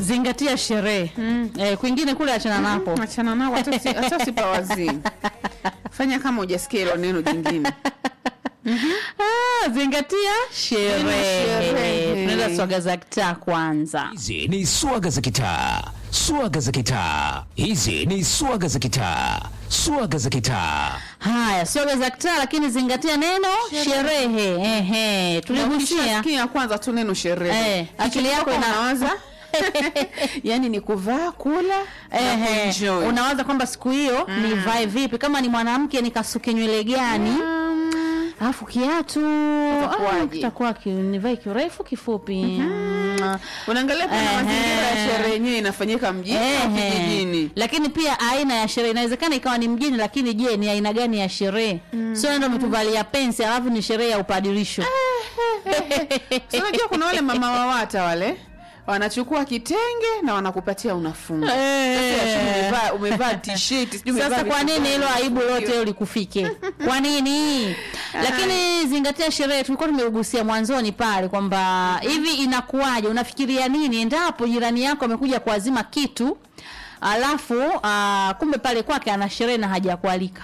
zingatia sherehe eh, kwingine kule achana napo achana nao hata usi- hata usipawazii fanya kama hujasikia hilo neno jingine ah, zingatia sherehe sherehe. tunaenda swaga za kitaa kwanza Hizi ni swaga za kitaa, swaga za kitaa. Hizi ni swaga za kitaa, swaga za kitaa. haya swaga za kitaa lakini zingatia neno sherehe ehe tuligusia Ukishasikia kwanza tu neno sherehe Eh, akili yako ina- inawaza yani ni kuvaa kula na Ehe, kuenjoy. unawaza kwamba siku hiyo nivae vipi kama ni mwanamke nikasuke nywele gani alafu kiatu Itakuwaje? ah, kitakuwa ki- nivae kirefu kifupi Mm. unaangalia pia na Ehe. mazingira ya sherehe yenyewe inafanyika mjini au Ehe. kijijini lakini pia aina ya sherehe inawezekana ikawa ni mjini lakini je ni aina gani ya sherehe sio ndo umetuvalia pensi alafu ni sherehe ya upadirisho So, unajua kuna wale mama wawata wale wanachukua kitenge na wanakupatia unafunga Sasa umevaa umevaa t-shirt sijui umevaa sasa kwa vitu nini gani, hilo aibu unafungiwa. lote likufike kwa nini lakini zingatia sherehe tulikuwa tumegusia mwanzoni pale kwamba hivi inakuwaje unafikiria nini endapo jirani yako amekuja kuazima kitu alafu uh, kumbe pale kwake ana sherehe na hajakualika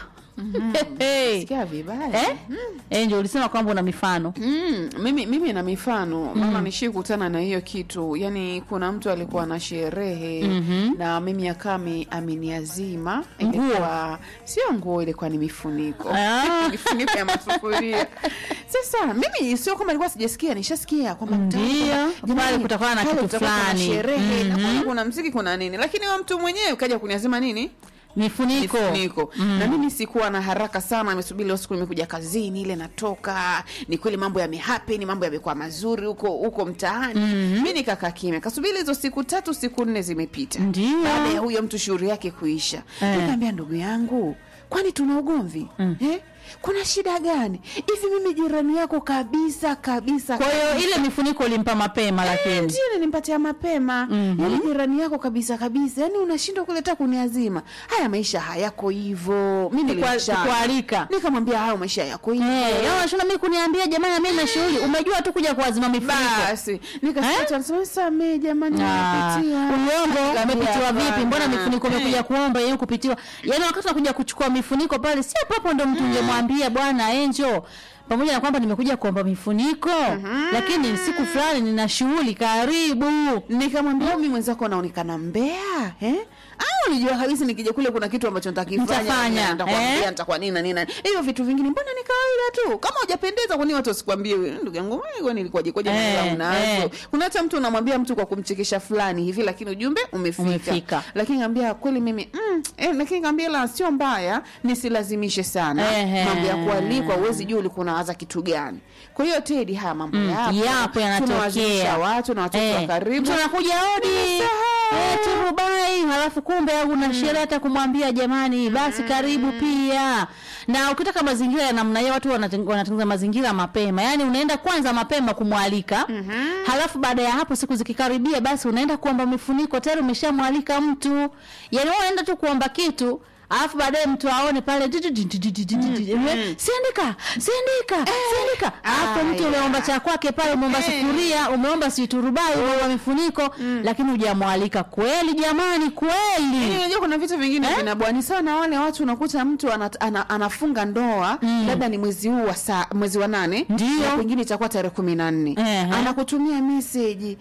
Hey. Sikia vibaya eh? Eh, ndio ulisema kwamba una mifano Mm, mimi mimi na mifano mama nishi kutana na hiyo kitu yani kuna mtu alikuwa na sherehe na mimi akami ameniazima ilikuwa sio nguo ilikuwa ni mifuniko Ah. mifuniko ya masufuria sasa mimi sio kama ilikuwa sijasikia nishasikia kwamba mtaani Ndio, kwamba, jamani, pale kutakuwa na pale kitu kutakuwa kuna fulani. sherehe na kuna- kuna mziki kuna nini lakini huyo mtu mwenyewe kaja kuniazima nini mifuniko mifuniko na mimi sikuwa na haraka sana nimesubiri leo siku nimekuja kazini ile natoka ni kweli mambo yamehappen mambo yamekuwa mazuri huko huko mtaani mi nikakaa kimya kasubiri hizo siku tatu siku nne zimepita Ndio. baada ya huyo mtu shughuli yake kuisha Eh. nikaambia ndugu yangu kwani tuna ugomvi eh? kuna shida gani hivi mimi jirani yako kabisa kabisa kwa hiyo ile mifuniko ulimpa mapema lakini ndio nilimpatia mapema mm yani jirani yako kabisa kabisa yani unashindwa kuleta kuniazima haya maisha hayako hivyo mi Kwa- nilimchana. kualika. nikamwambia hayo maisha hayako hivyo Eh, yao unashinda mimi kuniambia jamani mimi na shughuli umejua tu kuja kuazima mifuniko basi nikasikia nasema samee jamani Ah, nimepitia." uongo Nikamwambia, umepitiwa vipi "Hapana." mbona mifuniko umekuja kuomba yenyewe kupitiwa yaani wakati unakuja kuchukua mifuniko pale si hapo hapo ndo mtu ungemwambia bwana enjo pamoja na kwamba nimekuja kuomba mifuniko lakini siku fulani nina shughuli karibu nikamwambia mi mwenzako naonekana mbea eh? au unijua kabisa nikija kule kuna kitu ambacho nitakifanya Nitafanya, nitakwambia eh? nitakuwa nini na nini na- hivyo vitu vingine mbona ni kawaida tu kama hujapendeza kwani watu wasikwambie wewe, ndugu yangu wewe kwani ilikuwaje kwaje Eh, eh, unazo eh. kuna hata mtu unamwambia mtu kwa kumchekesha fulani hivi lakini ujumbe umefika, Umefika. lakini ngambia kweli mimi mm, eh, lakini ngambia la sio mbaya nisilazimishe sana Ehe. mambo ya kualikwa uwezi jua ulikuwa unawaza kitu gani kwa hiyo Tedi haya mambo Mm, yapo yapo tunawazimisha yanatokea watu na watoto wa Eh, karibu mtu anakuja odi Nimesahau. eh, turubai halafu kumbe au una sherehe hata kumwambia jamani basi karibu pia na ukitaka mazingira ya namna hiyo watu wanateng- wanatengeneza mazingira mapema yaani unaenda kwanza mapema kumwalika halafu baada ya hapo siku zikikaribia basi unaenda kuomba mifuniko tayari umeshamwalika mtu yaani wewe unaenda tu kuomba kitu alafu baadaye mtu aone pale di- di- di- di- di- di- di- di- di- eh, siandika siandika siandika alafu mtu aya. umeomba cha kwake pale umeomba Eh. sufuria umeomba siturubai umeomba mifuniko lakini hujamwalika kweli jamani kweli Yaani unajua kuna vitu vingine vinabwani sana wale watu unakuta mtu ana, ana, anafunga ndoa labda ni mwezi huu wa saa, mwezi wa nane Ndio. na pengine itakuwa tarehe kumi na nne Ehe. anakutumia meseji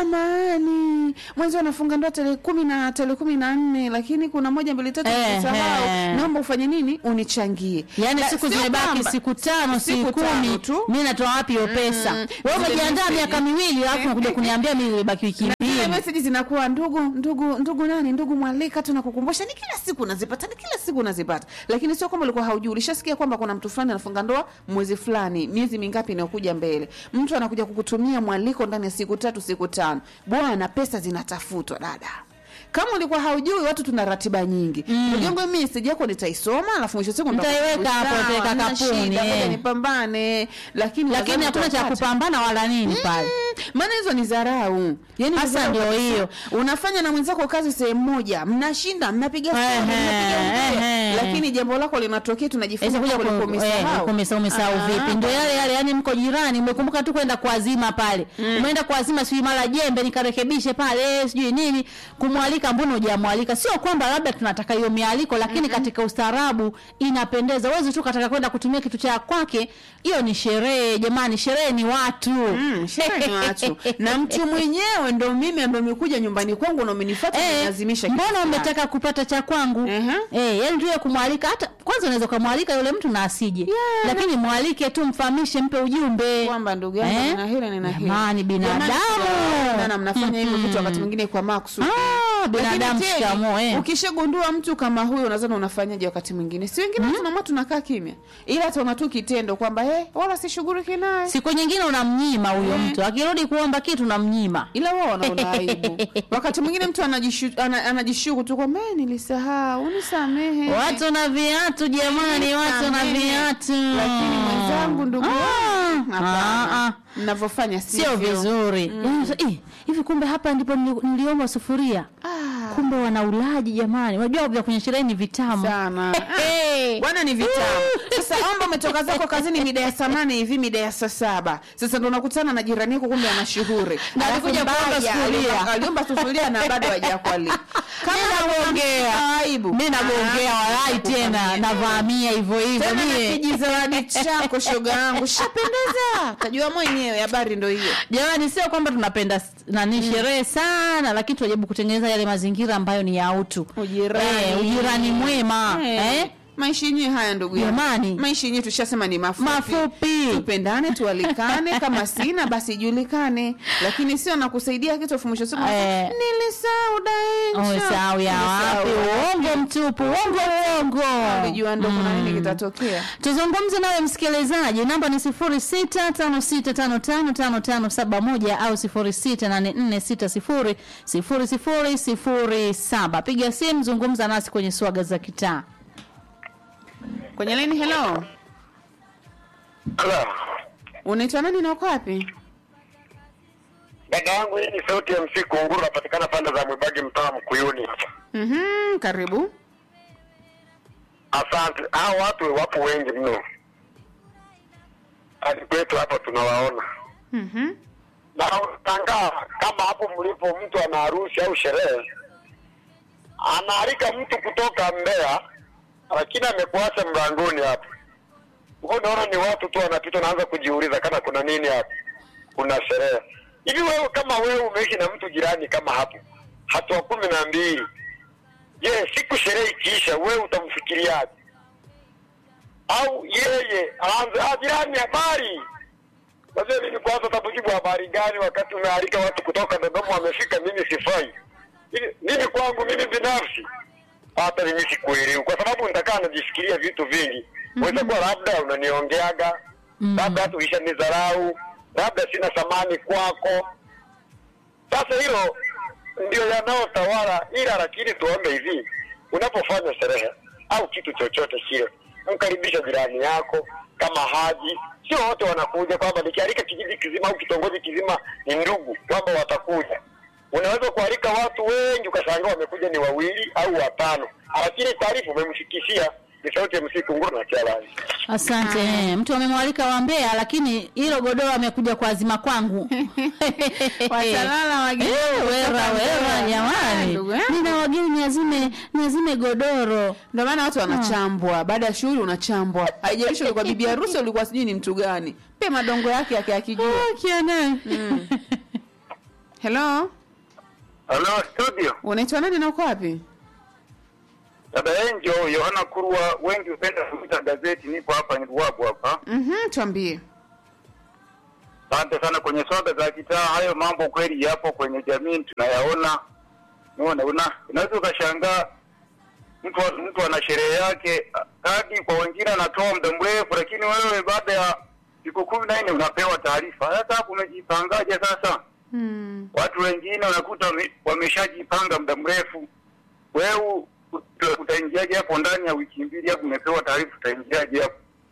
samani mwezi anafunga ndoa tarehe kumi na tarehe kumi na nne lakini kuna moja mbili tatu Ehe. kusahau naomba ufanye nini unichangie yaani Na siku sio zimebaki kwamba- siku tano siku siku tano kumi tu. mi natoa wapi hiyo pesa wewe Zile umejiandaa message. miaka miwili alafu nakuja kuniambia mi imebaki wiki zile mbili meseji zinakuwa ndugu ndugu ndugu nani ndugu mwalika tunakukumbusha ni kila siku unazipata ni kila siku unazipata lakini sio kwamba ulikuwa haujui ulishasikia kwamba kuna mtu fulani anafunga ndoa mwezi fulani miezi mingapi inayokuja mbele mtu anakuja kukutumia mwaliko ndani ya siku tatu siku tano bwana pesa zinatafutwa dada kama ulikuwa haujui watu tuna ratiba nyingi mm. yangu mimi meseji yako nitaisoma alafu mwisho wa siku Nitaiweka hapo, nitaweka kapuni, eh. nipambane lakini lakini nadhani hakuna cha utapata. kupambana wala nini pale maana hizo ni dharau yani Hasa dharau ndio kabisa. hiyo. unafanya na mwenzako kazi sehemu moja mnashinda mnapiga story, Ehe, mnapiga ongea. ehe. lakini jambo lako linatokea tunajifunza Sasa kuja kwamba ulikuwa ku- eh, umesahau. umesahau umesahau Ah, vipi? Ndio yale yale, yani mko jirani, umekumbuka tu kwenda kuazima pale. Umeenda kuazima sijui mara jembe nikarekebishe pale, eh, sijui nini, kumwalika mbona hujamwalika? Sio kwamba labda tunataka hiyo mialiko, lakini katika ustaarabu inapendeza. Uwezi tu kataka kwenda kutumia kitu cha kwake, hiyo ni sherehe jamani, sherehe ni watu. Mm, sherehe ni watu na mtu mwenyewe ndo mimi ambaye umekuja nyumbani kwangu na umenifuata Eh, unalazimisha kitu mbona fulani. umetaka kupata cha kwangu? Ehe. Eh, yani tu ya kumwalika hata kwanza unaweza kumwalika yule mtu na asije. Lakini mwalike tu mfahamishe, mpe ujumbe. kwamba ndugu yangu Eh? nina hili nina hili Jamani, binadamu. Jamani, na mnafanya hivyo vitu wakati mwingine kwa makusudi Ah, binadamu Lakini tena, shikamoo, eh. ukishagundua mtu kama huyo unadhani unafanyaje wakati mwingine si wengine tunaamua tunakaa kimya ila tuona tu kitendo kwamba eh wala sishughuliki naye Siku nyingine unamnyima huyo Eh. mtu, akirudi kuomba kitu unamnyima. ila wao wanaona aibu wakati mwingine mtu anajishu, ana, anajishuku tu kwamba "Eh, nilisahau nisamehe Watu na viatu jamani, watu na Nisamehe. viatu. lakini mwenzangu ndugu Ah, yangu, ah, hapana ah. mnavyofanya Sio vizuri. Yaani, eh, hivi kumbe hapa ndipo nili- niliomba sufuria. Ah, Kumbe wana ulaji jamani. Unajua vya kwenye sherehe ni vitamu. sana Hey. bwana ni vitamu sasa omba umetoka zako kazini mida ya saa nane hivi mida ya saa saba sasa ndo unakutana na jirani yako kumbe ana shughuli Na Alafu alikuja kuomba mbaya, sufuria. aliomba- aliomba sufuria na bado hajakualika Mimi nagongea. aibu Mimi nagongea Ah, walai tena kufanyia. navamia hivyo hivyo tena na mie. kijizawadi chako shoga yangu shapendeza tajua mwenyewe habari ndo hiyo Jamani, sio kwamba tunapenda s- nani sherehe sana, lakini tunajaribu kutengeneza yale mazingira ambayo ni ya utu, Ujirani. eh, ujirani mwema Eh, eh? maisha yenyewe haya ndugu yangu. Jamani. maisha yenyewe tushasema ni mafupi mafupi tupendane tualikane kama sina basi ijulikane lakini sio nakusaidia kitu afu mwisho wa siku Eh. nilisahau daensha Umesahau ya wapi? Uongo mtupu, uongo uongo. ulijua ndo kuna nini kitatokea Tuzungumze nawe msikilizaji, namba ni 0656555571 au 0684600007. Piga simu, zungumza nasi kwenye swaga za kitaa. kwenye laini hello Ala, unaitwa nani na uko wapi dada yangu, hii ni sauti ya MC Kunguru, napatikana pande za Mwibagi, mtaa Mkuyuni hapa. Mhm, karibu Asante. Hao watu wapo wengi mno, hadi kwetu hapa tunawaona, Mhm. na utangaa kama hapo mlipo, mtu ana harusi au sherehe, anaalika mtu kutoka Mbeya, lakini amekuacha mlangoni hapo. Wewe unaona ni watu tu wanapita, naanza kujiuliza kama kuna nini hapo, kuna sherehe hivi. Wewe kama wewe umeishi na mtu jirani kama hapo, hatua kumi na mbili, je, siku sherehe ikiisha, wewe utamfikiriaje? Au yeye aanze ah, jirani, habari Wazee mimi kwanza takujibu habari gani wakati umealika watu kutoka Dodoma wamefika, mimi sifai. Hivi, Mimi kwangu mimi binafsi hata mimi sikuelewi, kwa sababu nitakaa najifikiria vitu vingi. Weza kuwa labda unaniongeaga, labda hata ulishanidharau, labda sina thamani kwako. Sasa hilo ndio yanayotawala, ila lakini tuombe hivi, unapofanya sherehe au kitu chochote kile, mkaribisha jirani yako kama haji. Sio wote wanakuja, kwamba nikialika kijiji kizima au kitongoji kizima ni ndugu kwamba watakuja. Unaweza kualika watu wengi ukashangaa wamekuja ni wawili au watano, lakini taarifa umemfikishia. Ni sauti ya msiku nguru na kialani. Asante. Eh, Mtu amemwalika wa Mbeya lakini hilo godoro amekuja kuazima kwangu. Watalala wageni Eh, Wera kutoka wera Mbeya. jamani. Ndugu yangu. Nina wageni niazime niazime godoro. ndio maana watu wanachambwa baada ya shughuli unachambwa haijalishi ulikuwa bibi harusi ulikuwa sijui ni mtu gani pe madongo yake yake akijua Kiana. hello Halo studio, unaitwa nani na uko wapi dada Enjo Yohana Kurwa, wengi hupenda kuita gazeti. Nipo hapa Ruabu hapa. Mhm, tuambie Asante sana kwenye soga za kitaa. Hayo mambo kweli yapo kwenye jamii, tunayaona. Unaona, una unaweza ukashangaa mtu mtu ana sherehe yake kadi, kwa wengine anatoa muda mrefu, lakini wewe baada ya siku kumi na nne unapewa taarifa. Sasa hapo umejipangaje sasa? hmm. Watu wengine unakuta wame- wameshajipanga muda mrefu, wewe ut- utaingiaje hapo ndani ya wiki mbili hapo umepewa taarifa, utaingiaje hapo?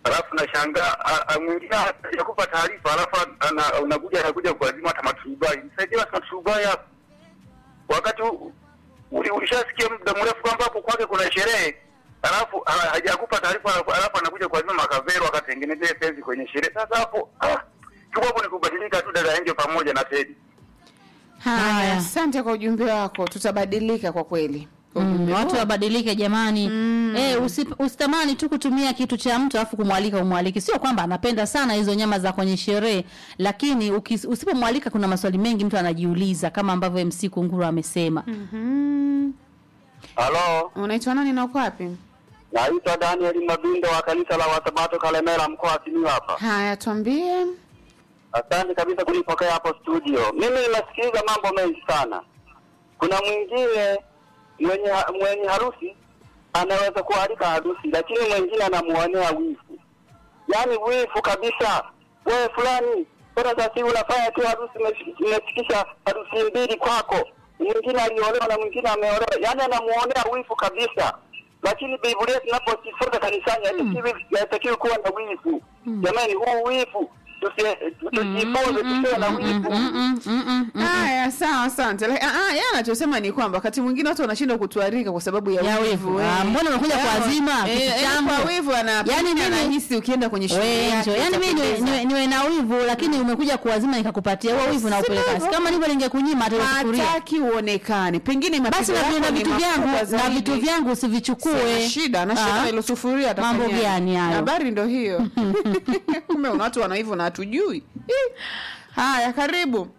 alafu nashangaa a- a- mwingine hajakupa taarifa, alafu ana- unakuja anakuja kuazima hata maturubai. Nisaidie basi maturubai hapo, wakati u- uli- ulishasikia muda mrefu kwamba hapo kwake kuna sherehe, alafu ha- hajakupa taarifa, alafu alafu anakuja kuazima makavero akatengenezea penzi kwenye sherehe. Sasa hapo ah, kiwapo ni kubadilika tu, dada Angel pamoja na Teddy. Haya, Haya. asante kwa ujumbe wako, tutabadilika kwa kweli. Kwa Mm, ujumbe watu huo. wabadilike jamani. Eh, usi, usitamani tu kutumia kitu cha mtu alafu kumwalika umwaliki. Sio kwamba anapenda sana hizo nyama za kwenye sherehe, lakini ukis- usipomwalika kuna maswali mengi mtu anajiuliza kama ambavyo MC Kunguru amesema. Mhm. Halo, Unaitwa nani na uko wapi? naitwa Daniel Mabindo wa kanisa la Wasabato Kalemera, mkoa wa Simiyu hapa. Haya, tuambie. Asante kabisa kunipokea hapo studio. Mimi nimesikiliza mambo mengi sana. Kuna mwingine mwenye mwenye harusi anaweza kualika harusi, lakini mwingine anamuonea wivu, yaani wivu kabisa. Wewe fulani, mbona sasa hivi unafanya tu harusi, umefi- umefikisha harusi mbili kwako, mwingine aliolewa na mwingine ameolewa, yaani anamuonea wivu kabisa. Lakini Biblia tunapojifunza kanisani haitakiwi haitakiwi kuwa na wivu. Jamani, huu wivu tusi- tujifunze tusiwe na wivu. Mm, mm, mm, mm, mm. Haya, sawa, asante. Like, ah, ah, yeye anachosema ni kwamba wakati mwingine watu wanashindwa kutuarika kwa sababu ya, Ya wivu. Ah, mbona unakuja Yaani, kuazima eh, kitu yaani changu? Kwa wivu ana Yaani mimi- anahisi ukienda kwenye shughuli Wenjo. yake Yaani mimi niwe, itapendeza. niwe, niwe na wivu lakini umekuja kuwazima nikakupatia. Huo wivu na Si upeleka. hivyo. Kama ndivyo ningekunyima hata usufuria. hataki uonekane, pengine Basi mapigo na yako na ni vitu makubwa vyangu na zaidi. vitu vyangu usivichukue. Sina shida na shida Ah. na ile sufuria Mambo atafanyaje? gani hayo? Habari ndo hiyo. Kumbe una watu wana hivyo na hatujui. Ih. Haya, karibu.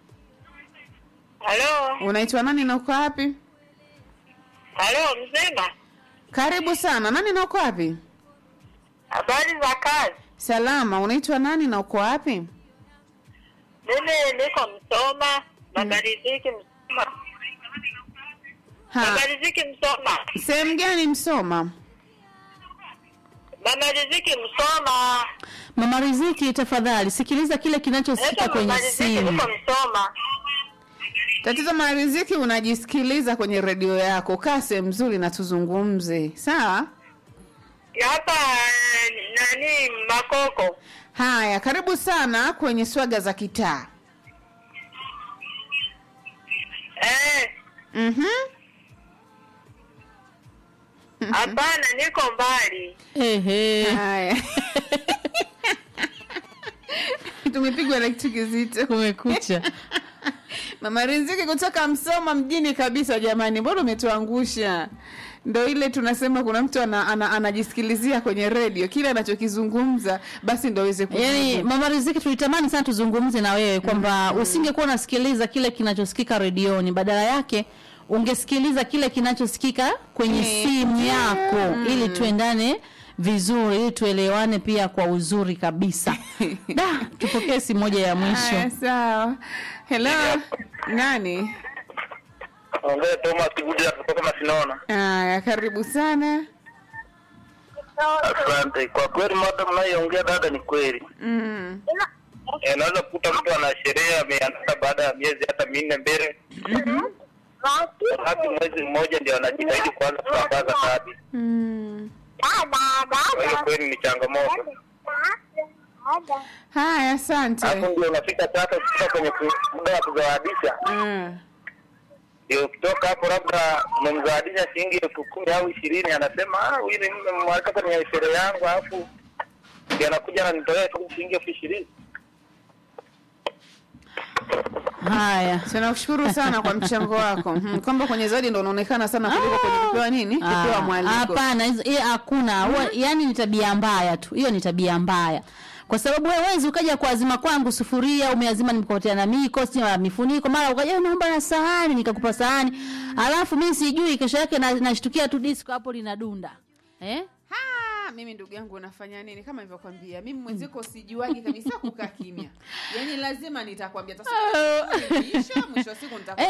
Halo, Unaitwa nani na uko wapi? halo mzima, Karibu sana. Nani na uko wapi? habari za kazi? Salama. Unaitwa nani na uko wapi? Mimi niko Msoma, Mama Riziki Msoma, Ha. Mama Riziki Msoma, Sehemu gani Msoma? Mama Riziki Msoma, Mama Riziki, tafadhali sikiliza kile kinachosikika naitwa kwenye Mama Riziki, simu. niko Msoma. Tatizo Mariziki, unajisikiliza kwenye redio yako. Kaa sehemu nzuri na tuzungumze, sawa? Hapa eh, nani Makoko. Haya, karibu sana kwenye swaga za kitaa. Eh, Mhm. hapana, niko mbali. Ehe. Haya. Tumepigwa na kitu kizito. Kumekucha. Mama Riziki kutoka Msoma mjini kabisa. Jamani, mbona umetuangusha? Ndo ile tunasema kuna mtu ana, ana, anajisikilizia kwenye redio kile anachokizungumza basi ndo aweze kujibu. Yaani Mama Riziki tulitamani sana tuzungumze na wewe kwamba usingekuwa unasikiliza kile kinachosikika redioni, badala yake ungesikiliza kile kinachosikika kwenye Eh, simu yako ili tuendane vizuri, ili tuelewane pia kwa uzuri kabisa. Da, tupokee simu moja ya Haya, mwisho. sawa. Hello, nani? Ongea Thomas Kuja kutoka Masinona. Haya, karibu sana. Asante. Kwa kweli mada mnayoongea dada ni kweli. Mm. Eh, Unaweza kukuta mtu ana sherehe ameanza baada ya miezi hata minne mbele, hadi mwezi mmoja ndio anajitahidi kuanza kusambaza kadi. Mm. Kwa hiyo kweli ni changamoto. Haya, asante. Hapo ndio unafika sasa ukifika kwenye ku- muda wa kuzawadisha, Mm. ndio ukitoka hapo labda umemzawadisha shilingi elfu kumi au ishirini, anasema ah, huyu ni mmemwalika kwenye sherehe yangu, alafu ndio anakuja ananitolea tu shilingi elfu ishirini. Haya. Tunakushukuru sana kwa mchango wako. Mhm, Kwamba kwenye zawadi ndo unaonekana sana kuliko kwenye kupewa nini? Kupewa Ah, mwaliko. Hapana, hizo- hiyo hakuna. Huwa- Yaani ni tabia mbaya tu. Hiyo ni tabia mbaya. Kwa sababu wewe huwezi ukaja kuazima kwangu sufuria, umeazima nimekotea na miko, si na mifuniko, mara ukaja naomba na sahani, nikakupa sahani. Alafu mimi sijui kesho yake na- nashtukia tu disco hapo linadunda. Eh? Ha, mimi ndugu yangu unafanya nini kama nilivyokwambia mimi mwenziko sijuagi kabisa kukaa kimya yaani lazima nitakwambia Sasa, mwisho wa siku nitakwambia